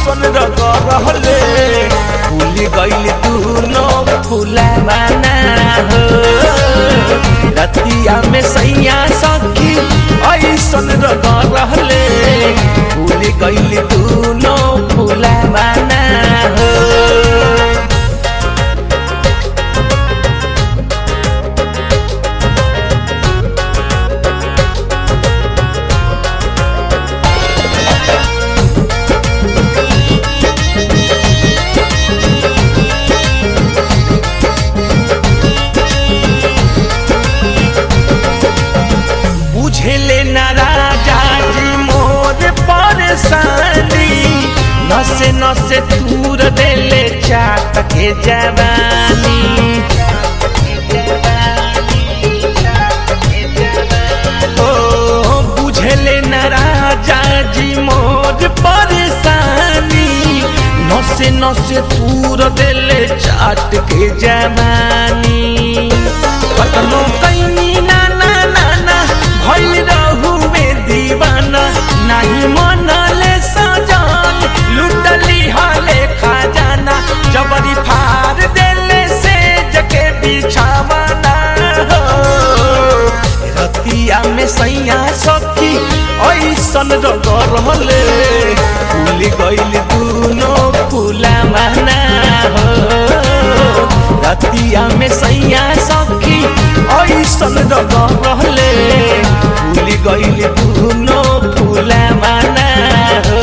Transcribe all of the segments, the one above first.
ऐसन रग रहले फूल गइल दुनो फुलावाना हो रतिया में सैया सखी ऐसन रग रहले फूल गइल दुनो फुलावाना हो बुझले न राजा जी मोर परेशानी नसे नसे तूर देले चाट के जवानी ओ बुझले न राजा जी मोर परेशानी नसे नसे तूर देले चाट के जवानी कतनो कैनी ना ना ना ना भइल रहुवे दीवाना नाही मनले सजान लुटली हाले खजाना जबरी फार देले से जके बिछावाना हो रतिया में सैया सखी ऐसन रग रहले फूल गइल दुनो फूला माना हो रतिया में सैया सखी ऐसन रग रहले फूल गइल दुनो फूला माना हो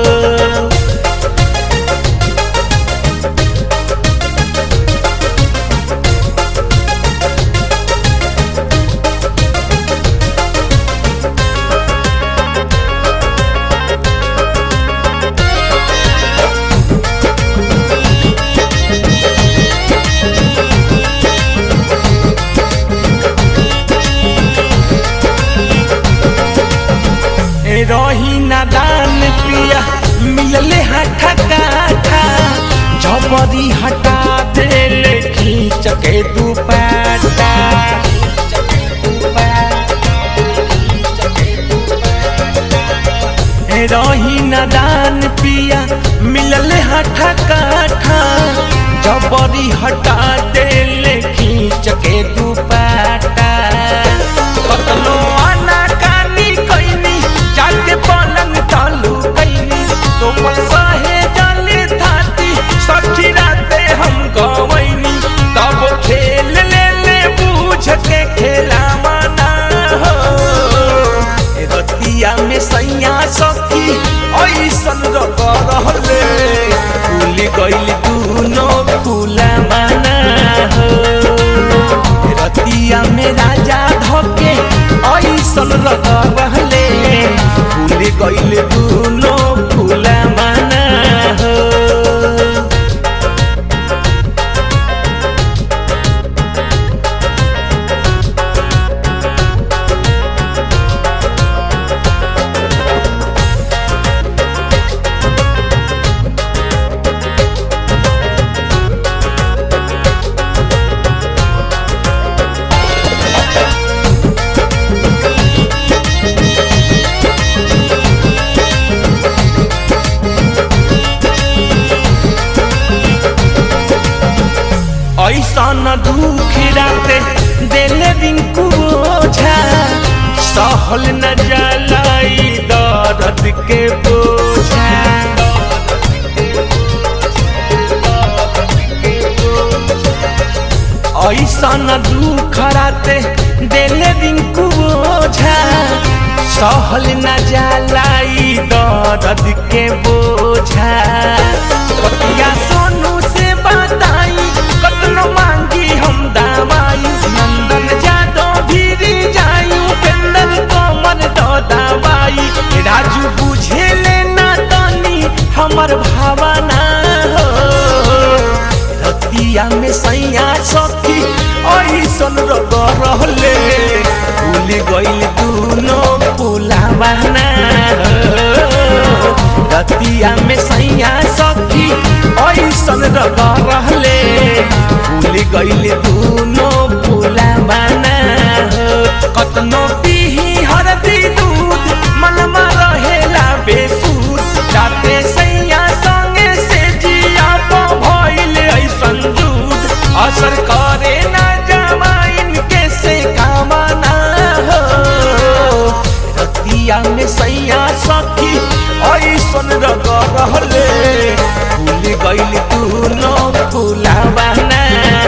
रही नादान पिया मिलले हठा काठा झबरी हटा देले खींच के दुपट्टा रही नादान पिया मिलले हठा काठा जबरी हटा देले खींच के दुपट्टा कतनो आना कानी कैनी जाके पलंग तालू कैनी तो सहे जाले थाती सखी राते हम गवैनी तब खेल ले ले बूझ के खेला माना हो रतिया में सैया सखी ऐसन रग रहले फूल गइल दुनो फूला माना हो रतिया में राजा धके ऐसन रग रहले फूल गइल दुनो फूला माना हो ऐसन दुख राते देले दिन बोझा सहल न जलाई दर्द के बोझा ऐसन दुख राते देले दिन बोझा सहल न जलाई दर्द के बोझा पतिया सोनू से बताई कतनो मांगी हम दवाई नंदन जादव भीरी जाई उपेंद्र कमर दो दवाई राजू बुझे लेना तनी हमर भावना हो रतिया में सैया सखी ऐसन रग रहले भूल गइल दुनो फुलावाना हो रतिया में सैया सखी ऐसन रग रहले भूल गइल दुनो फुलावाना हो कतनो पीही हरदी दूध मनमा रहेला बेसूर जाते सैया सा रतिया में सैया सखी ऐसन रग रहले भूल गइल तू नो फुलावाना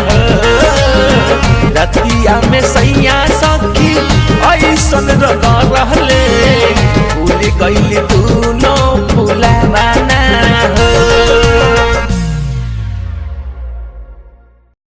रतिया में सैया सखी ऐसन रग रहले भूल गइल तू नो